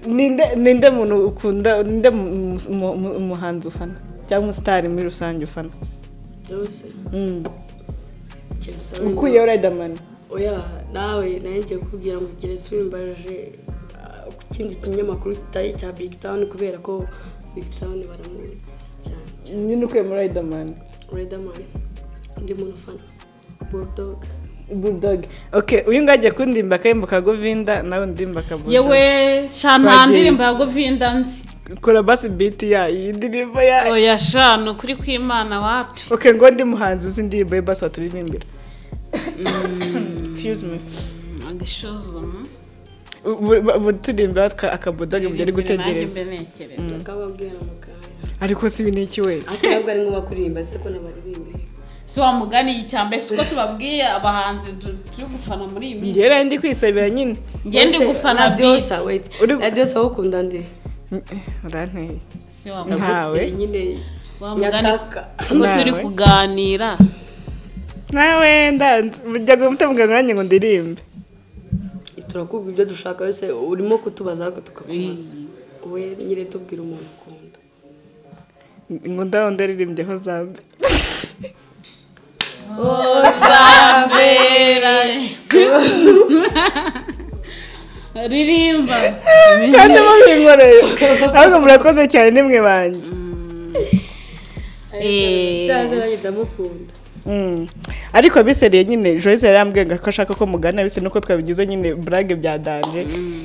ninde ninde muntu ukunda ninde mu- mu- mu- mu- umuhanzi ufana cyangwa umusitari muri rusange ufana byose Mm. keretse ukuyeho riderman oya nawe nawe ngiye kukubwira ngo ugere wimbaje ah, ku kindi kinyamakuru kitari cya big town kubera ko big town baramuzi cyane nyine ukuye muri riderman Riderman undi muntu ufana bulldog bulldog okay uyu nguyu agiye kundimba akahembo ka govinda nawe ndimba ka bulldog yewe sha nta Twagiye. ndirimbo ya govinda nzi kora basi biti ya iyi ndirimbo ya oya sha ni ukuri kw'imana wapi okay ngo ndi muhanzi uzi indirimbo ye basi waturirimbira excuse me agasuzuma turirimba akabudoge mu gihe ari gutegereza akababwira muganga ariko si ibi ni iki we ariko ntabwo ari ngombwa kuririmba se ko nabaririmbe si wa mugani iyi cyambaye si uko tubabwiye abahanzi tu- turi gufana muri iyi minsi ngera ndi kwisabira nyine ngiye ndi gufana radiosa wait Uri- radiosa wowe ukunda ndi uranteye si wa Nta- mugani Ntawe. Eh, nyine wa mugani nyataka kuko turi Ntawe. kuganira nawe ndanze ujya gutamuganga nanjye ngo ndirimbe turakubwira ibyo dushaka yose urimo kutubaza ariko tukakubaza we nyine tubwira umuntu ukunda ngo ndaho ndaririmbyeho zambe uzambera ririmba kandi mubinkoreye ahubwo murakoze cyane nimwe banjye Eh. ndaziranye ndamukunda Mm. ariko abiseriye nyine joyce yari yambwiye ngo ko ashaka ko mugana bise nuko twabigize nyine burage byadanje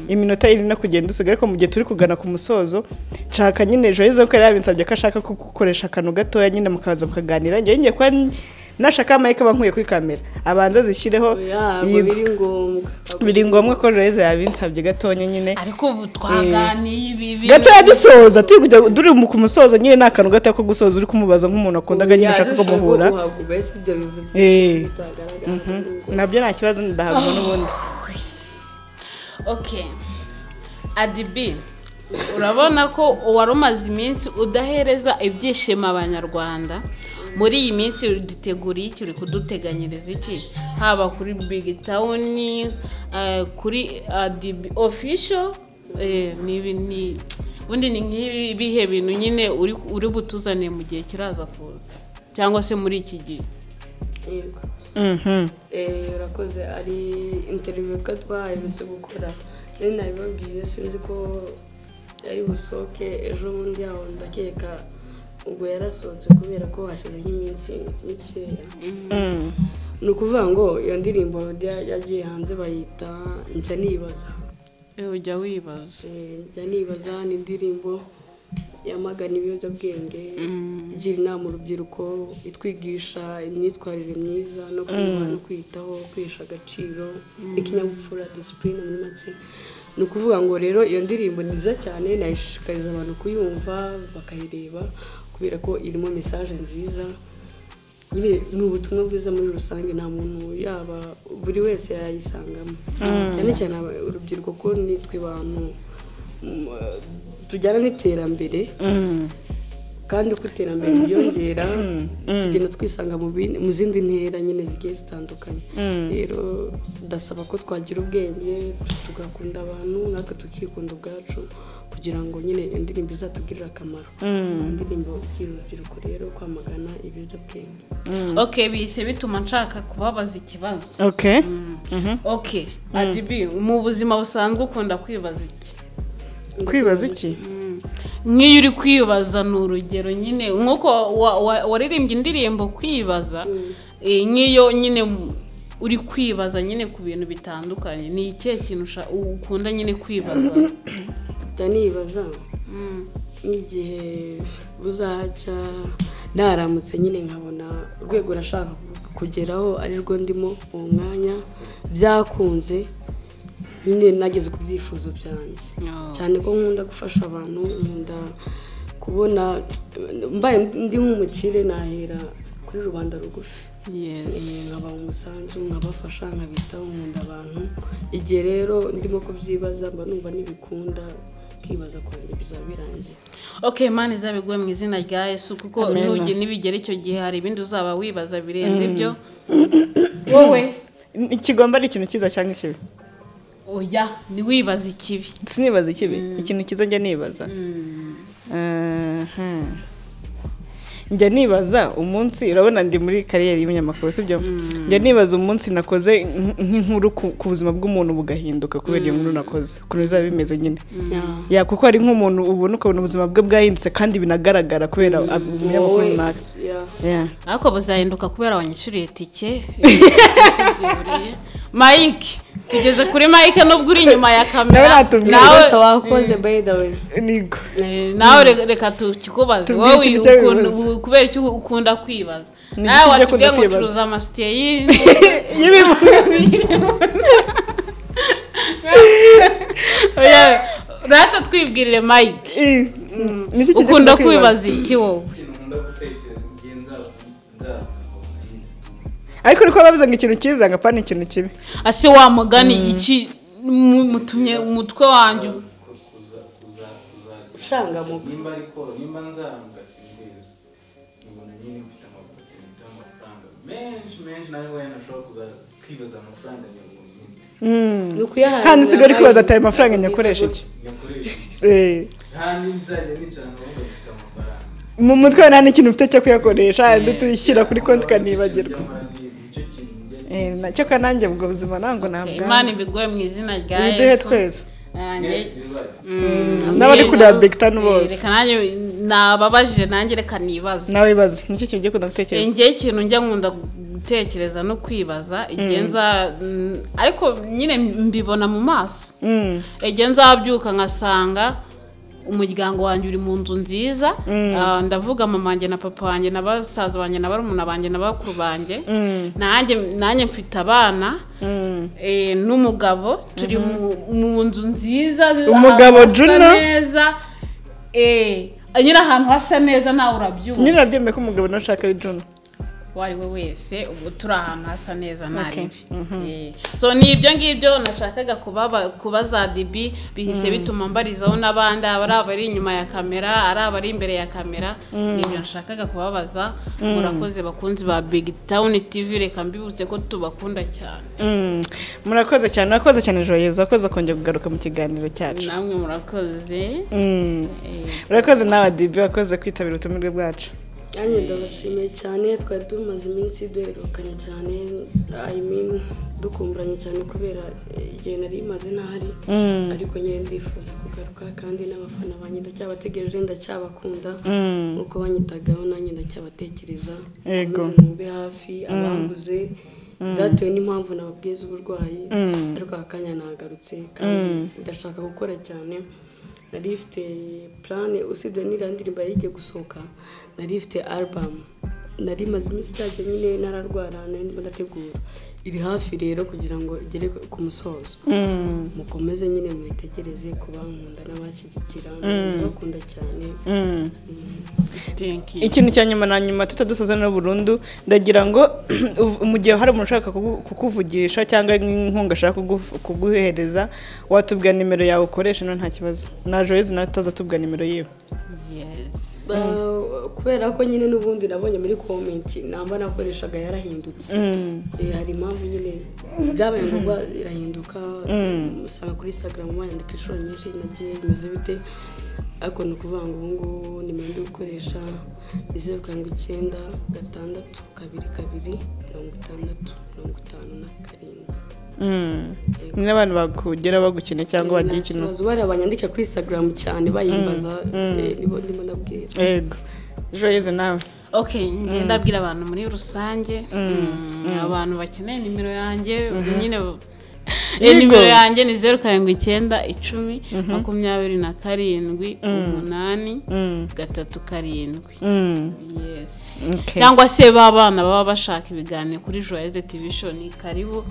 iminota iri no kugenda usigaye ariko mu gihe turi kugana ku musozo nshaka nyine joyce ko yari yabinsabye ko ashaka ko gukoresha akantu gatoya nyine mukabanza mukaganira njye ngiye kuba n- nashaka amayike aba nkuye kuri kamera abanza zishyireho ntabwo yigwe. biri ngombwa biri ngombwa ko joyce yabinsabye gatoya nyine ariko ubu twaganiye ibi bintu- gatoya dusoza turi kujya turi mu kumusoza nyine ni akantu gatoya ko gusoza uri kumubaza nk'umuntu akunda nyine ushaka ko muhura uhabwa ubese ibyo bivuze Eh. bitagaragara nabyo nta kibazo ndahabwa n'ubundi okay adibi urabona ko wari umaze iminsi udahereza ibyishimo abanyarwanda muri iyi minsi duteguriye iki uri kuduteganyiriza iki haba kuri big town eh, kuri adibi official eh, ni ibi- ni- ubundi ni nk'ibihe bintu nyine uri uri butuzaniye mu gihe kiraza kuza cyangwa se muri iki gihe yego Mhm. Eh, urakoze ari interiviyo twa twaherutse gukora rero nabibabwiye sinzi ko ari busohoke ejo bundi yaho ndakeka ubwo yarasohotse kubera ko hashize nk'iminsi mikeya Mm. ni ukuvuga ngo iyo ndirimbo ya- yagiye hanze bayita njya nibaza Eh, ujya wibaza Eh, njya nibaza ni indirimbo yamagana ibiyobyabwenge Mm. igira inama urubyiruko itwigisha imyitwarire myiza no kunywa no kwiyitaho kwihesha agaciro ikinyabupfura disipurine muri make ni ukuvuga ngo rero iyo ndirimbo ni nziza cyane nayishishikariza abantu kuyumva bakayireba kubera ko irimo mesaje nziza nyine ni ubutumwa bwiza muri rusange nta muntu yaba buri wese yayisangamo cyane cyane aba- urubyiruko ko nitwe bantu mm, tujyana n'iterambere kandi uko iterambere ryiyongera tugenda twisanga mu bindi- mu zindi ntera nyine zigiye zitandukanye rero ndasaba ko twagira ubwenge tugakunda abantu natwe tukikunda ubwacu kugira ngo nyine iyo ndirimbo izatugirire akamaro Ni indirimbo y'urubyiruko rero kwamagana ibiyobyabwenge ok bihise bituma nshaka kubabaza ikibazo oke ok adibi mu buzima busanzwe ukunda kwibaza iki kwibaza iki nk'iyo uri kwibaza ni urugero nyine nk'uko wa- wa- waririmbye indirimbo kwibaza eh, nk'iyo nyine mu- uri kwibaza nyine ku bintu bitandukanye ni ikihe kintu usha- ukunda nyine kwibaza jya nibaza n'igihe buzacya naramutse nyine nkabona urwego urashaka kugeraho ari rwo ndimo uwo mwanya byakunze nyine nageze ku byifuzo byanjye Oh. cyane ko nkunda gufasha abantu nkunda kubona mbaye ndi nk'umukire nahera kuri rubanda rugufi Yes. Eh, nkaba umusanzu nkabafasha nkabitaho nkunda abantu igihe rero ndimo kubyibaza mba numva n'ibikunda kwibaza kwanjye bizaba birangiye ok mani izabiguhe mu izina rya yesu kuko Amen. nugera nibigera icyo gihe hari ibindi uzaba wibaza birenze ibyo wowe ikigomba ari ikintu cyiza cyangwa ikibi oya ntiwibaze ikibi sinibaza ikibi ikintu cyiza njya nibaza Aha. njya nibaza umunsi urabona ndi muri kariyeri y'umunyamakuru sibyo njya nibaza umunsi nakoze nk- nk'inkuru ku- ku buzima bw'umuntu bugahinduka kubera iyo nkuru nakoze ukuntu bizaba bimeze nyine ya kuko hari nk'umuntu ubona ukabona ubuzima bwe bwahindutse kandi binagaragara kubera ab- umunyamakuru Wowe, runaka yeah. Ya. ariko buzahinduka kubera wanyishyuriye tike tubyiburiye mike tugeze kuri mike nubwo uri inyuma ya Nawe kamera natubwira nawe Ese wakoze by the way nigo eh, nawe re- reka tukikubaze Tubwire wowe ikintu ukunda- cy'abibazo. kubera icyo ukunda kwibaza Ni nawe iki cyo watubwiye ukunda ngo kwibaza? ucuruza amasutiye y'ino rata twibwirire mike Nicyo kijya ukunda kujya kwibaza. kwibaza iki wowe ikintu nkunda gutekereza igihe nzaba nzaba ariko niko bavuze ngo ikintu cyiza ngo apana ikintu kibi ase wa mugani iki mu- mutumye umutwe wanjye ushangamuka nimba ariko nimba nzamba simbizi mbona nyine mfite amapotinite amafaranga menshi menshi nawe wenda ushobora kuza kwibaza amafaranga nyabuntu nyine ni ukuyahabwa kandi si uri kwibaza ati ayo mafaranga Ubwiza nyakoresha bwo- iki nyakoresha iki? Eh. nta n'inzajya nicara nkavuga mfite amafaranga mu mutwe wawe nta n'ikintu ufite cyo kuyakoresha ndi tuyishyira kuri konti ikanibagirwa Nyamara ni icyo kintu njya Eh, na- cyo kananjye ubwo buzima ntabwo imana nabwa ibigoye mu izina rya ibiduhe yesu twese Ah, njye- mwese bibaye Mm, n'abari amina. kureba big Ten bose. Eh, reka nanjye nababajije nanjye reka nibaza nawe ibaze nicyo kintu ugiye kunda Eh, gutekereza njyewe ikintu njya nkunda gutekereza no kwibaza igihe nza mm, ariko nyine mbibona mu maso Mm, igihe nzabyuka ngasanga umuryango wanjye uri mu nzu nziza Ah, ndavuga mama wanjye na papa wanjye na basaza banjye na barumuna banjye na bakuru banjye nanjye nanjye mfite abana mm. eh, n'umugabo turi mu- mu nzu nziza Umugabo ahantu hasa Juno? neza eh, nyine ahantu hasa neza nawe urabyumva nyine urabyemeye ko umugabo nawe ushaka ari Juno uwo ari we wese ubu turi ahantu hasa neza nta Okay. bibi Eh, so ni ibyo ngibyo nashakaga kubaba- kubaza dibi bihise bituma mbarizaho n'abandi ari abari inyuma ya kamera ari abari imbere ya kamera ni ibyo nashakaga kubabaza murakoze bakunzi ba big town tv reka mbibutse ko tubakunda cyane Mm. murakoze cyane urakoze cyane joyeza urakoze kongera kugaruka mu kiganiro cyacu namwe murakoze Mm. Eh, urakoze nawe adibi wakoze kwitabira ubutumire bwacu nanjye ndabashimiye cyane twari tumaze iminsi duherukanye cyane I mean, dukumburanye cyane kubera eh, igihe nari maze ntahari ariko nyine ndifuza kugaruka kandi n'abafana banjye ndacyabategereje ndacyabakunda nk'uko banyitagaho nanjye ndacyabatekereza Yego. mukomeze mwumve hafi abanguze byatewe n'impamvu nababwiye z'uburwayi ariko aka kanya nagarutse kandi ndashaka gukora cyane nari ifite plan usibye n'iriya ndirimbo yari igiye gusohoka nari ifite album nari maze iminsi cyajya nyine nararwara nari ndimo ndategura iri hafi rero kugira ngo igere ku musozo mukomeze nyine mwitegereze ku bankunda n'abashyigikira bakunda cyane Thank you. ikintu cya nyuma na nyuma tutadusoza no burundu ndagira ngo uv- mu gihe hari umuntu ushaka kugu- kukuvugisha cyangwa inkunga ashaka kugu- kuguhereza watubwira nimero yawe ukoresha no nta kibazo na joyce nawe utaza atubwira nimero yiwe Yes. Ba- kubera ko nyine n'ubundi nabonye muri komenti namba nakoreshaga yarahindutse Eh, hari impamvu nyine byabaye ngombwa irahinduka usanga kuri instagram wandika inshuro nyinshi nagiye bimeze bite ariko ni ukuvuga ngo ubu ngubu nimero ndi gukoresha ni zeru karindwi icyenda gatandatu kabiri kabiri mirongo itandatu mirongo itanu na karindwi Mm. ni n'abantu bakugera bagukeneye cyangwa bagira Nta ikintu kibazo bariya banyandika kuri instagram cyane bayimbaza eh, nibo ndimo ndabwira yego joyce nawe ok njye ndabwira abantu muri rusange Mm, abantu bakeneye nimero yanjye nyine Eh, Yego. nimero yanjye ni zeru karindwi icyenda icumi makumyabiri na karindwi umunani Mm. gatatu karindwi Mm. yes Okay. cyangwa se ba bana baba bashaka ibiganiro kuri joyeze tivishoni karibu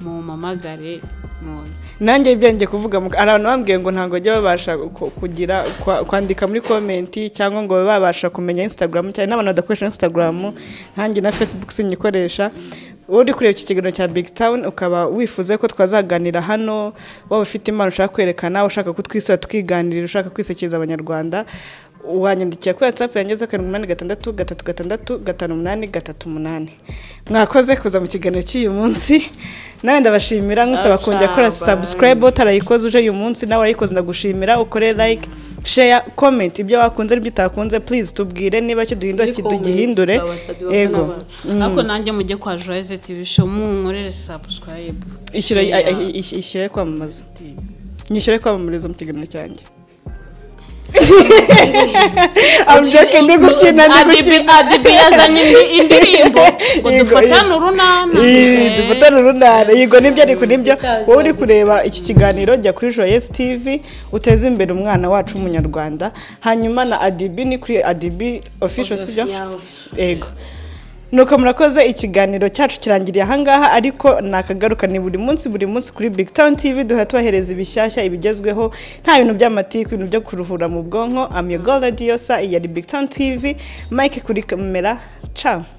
mumamagare muze nanjye ibyanjye kuvuga mu- hari abantu bambwiye ngo ntabwo bajya babasha ku- kugira kwa- kwandika muri komenti cyangwa ngo babe babasha kumenya instagram cyane n'abantu badakoresha instagram nkanjye na facebook sinyikoresha wowe uri kureba iki kiganiro cya big town ukaba wifuze ko twazaganira hano waba ufite impano ushaka kwerekana ushaka kutwisura tukiganirira ushaka kwisekeza abanyarwanda wanyandikira kuri whatsapp yangezeho karindwi umunani gatandatu gatatu gatandatu gatanu umunani gatatu umunani mwakoze kuza mu kiganiro cy'uyu munsi nawe ndabashimira nkusaba kongera gukora Ciao, bye. subscribe utarayikoze uje uyu munsi nawe warayikoze ndagushimira ukore like share comment ibyo wakunze n'ibyo utakunze please tubwire niba icyo duhindura Muri comment kitugihindure twabasabye abafana yego bacu. ariko nanjye mujye kwa joyeze tivisho munkorere sabusikarayibu ishyure a- a- is- ishyure kwamamaza nyishyure kwamamariza mu kiganiro cyanjye I'm joking, ndi gukina ndi gukina adibi yazanye indi- indirimbo ngo Yego, dufatane yego. urunana Ii, Eh, dufatane urunana yego nibyo ariko nibyo Utazi wowe uri wazi. kureba iki kiganiro jya kuri joyesi tivi uteze imbere umwana wacu w'umunyarwanda hanyuma na adibi ni kuri adibi ofisho sibyo Yeah, official. yego nuko murakoze ikiganiro cyacu kirangiriye ahangaha ariko nakagaruka ni buri munsi buri munsi kuri big town tv duhora tubahereza ibishyashya ibigezweho nta bintu by'amatiku ibintu byo kuruhura mu bwonko amiyo gold diyosa iya ari big town tv mike kuri kamera ciao